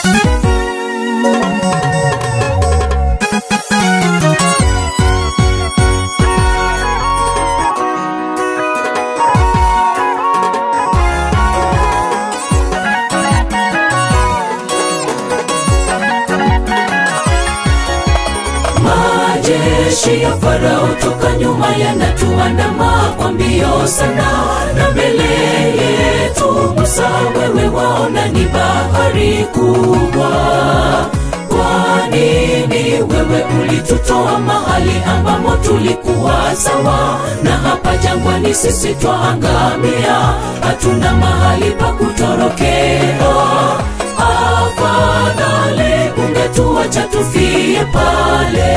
majeshi ya farao toka nyuma yanatuandama kwa mbio sana na mbele yetu musa wewe waona ni bahari kubwa kwa nini wewe ulitutoa mahali ambamo tulikuwa sawa na hapa jangwani sisi twaangamia hatuna mahali pa kutorokea afadhali ungetuacha tufie pale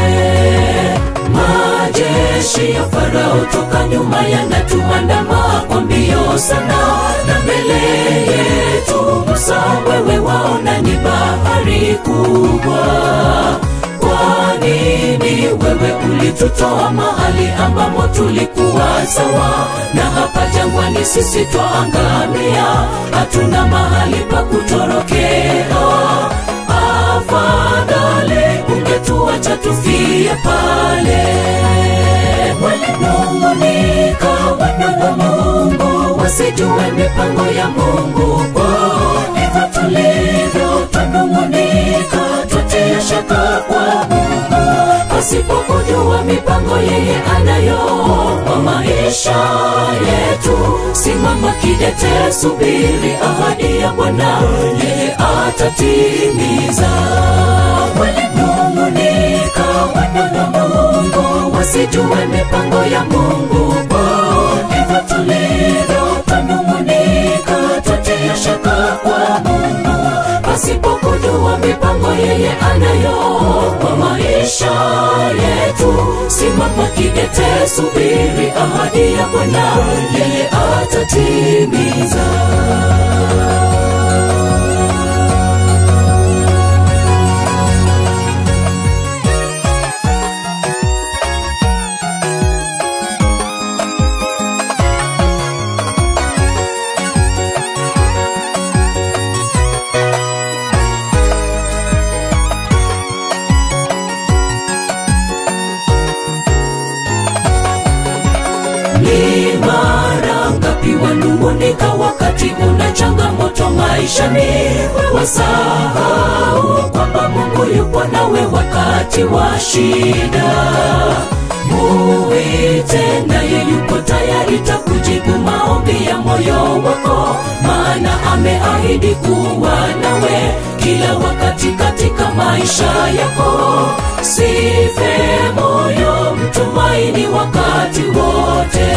majeshi ya farao toka nyuma yanatuandama kwa mbio sana na mbele yetu musa wewe waona ni bahari kubwa kwa nini wewe ulitutoa mahali ambamo tulikuwa sawa na hapa jangwani sisi twaangamia hatuna mahali pa kutorokea afadhali ungetuacha tufie pale walinung'unika wana wa mungu wasijue mipango ya mungu kwao hivyo tulivyo twanung'unika twatia shaka kwa mungu pasipokujua mipango yeye anayo kwa maisha yetu simama kidete subiri ahadi ya bwana yeye atatimiza walinung'unika wana wa mungu wasijue mipango ya mungu kwao hivyo tulivyo twanung'unika twatia shaka kwa mungu pasipokujua mipango yeye anayo kwa maisha yetu simama kidete subiri ahadi ya bwana yeye atatimiza ni mara ngapi wanung'unika wakati una changamoto maishani wasahau kwamba mungu yupo nawe wakati wa shida muite naye yuko tayari takujibu maombi ya moyo wako maana ameahidi kuwa nawe kila wakati katika maisha yako sife moyo mtumaini wakati wote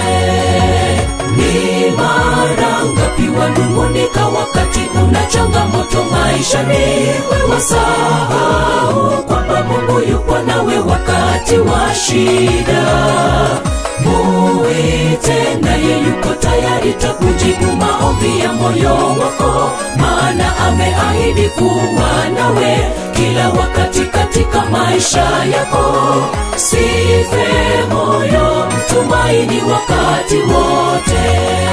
ni mara ngapi wanung'unika wakati una changamoto maishani wasahau kwamba mungu yupo nawe wakati wa shida muite naye yuko tayari takujibu maombi ya moyo wako maana ameahidi kuwa nawe kila wakati katika maisha yako sife moyo mtumaini wakati wote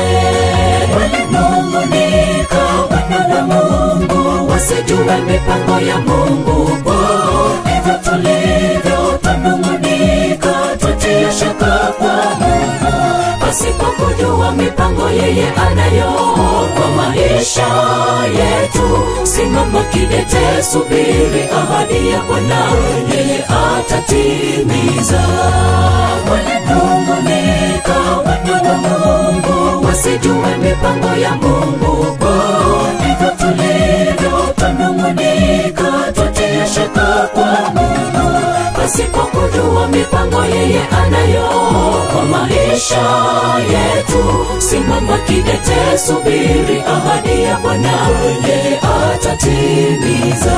walinung'unika wana wa mungu wasijue mipango ya mungu kwao hivyo tulivyo twanung'unika twatia shaka kwa mungu pasipokujua mipango yeye anayo kwa maisha yetu simama kidete subiri ahadi ya bwana yeye atatimiza walinung'unika wana wa mungu wasijue mipango ya mungu kwao hivyo tulivyo twanung'unika twatia shaka kwa mungu pasipokujua mipango yeye anayo kwa maisha yetu simama kidete subiri ahadi ya bwana yeye atatimiza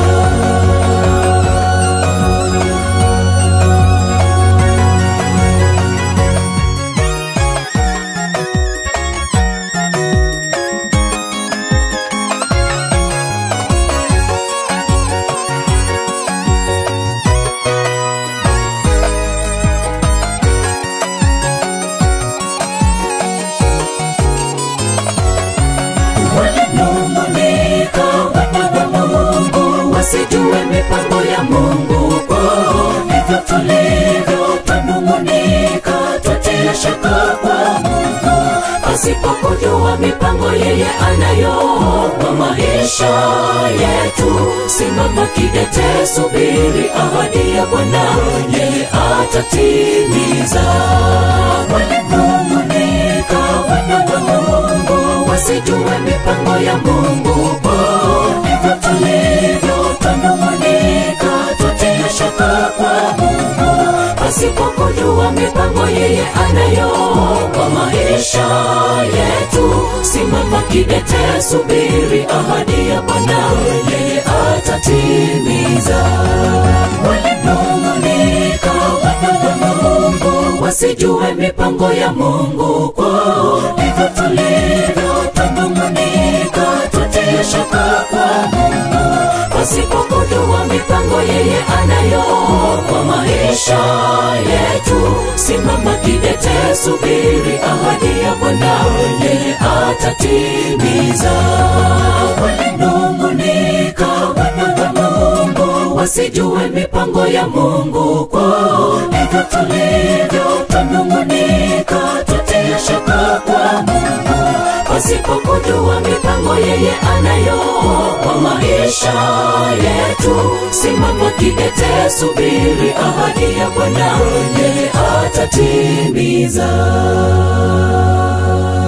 Pasipokujua mipango yeye anayo kwa maisha yetu, simama kidete, subiri ahadi ya Bwana, yeye atatimiza. Walinung'unika wana wa Mungu, wasijue mipango ya Mungu kwao. Ndivyo tulivyo twanung'unika, twatia shaka kwa Mungu pasipokujua mipango yeye anayo kwa maisha yetu. Simama kidete, subiri ahadi ya Bwana, yeye atatimiza. Walinung'unika wana wa Mungu, wasijue mipango ya Mungu kwao. Ndivyo tulivyo twanung'unika, twatia shaka kwa Mungu pasipokujua mipango yeye anayo kwa maisha yetu. Simama kidete, subiri ahadi ya Bwana, yeye atatimiza. Walinung'unika wana wa Mungu, wasijue mipango ya Mungu kwao. Ndivyo tulivyo twanung'unika, twatia shaka kwa Mungu pasipokujua mipango yeye anayo kwa maisha yetu. Simama kidete, subiri ahadi ya Bwana, yeye atatimiza.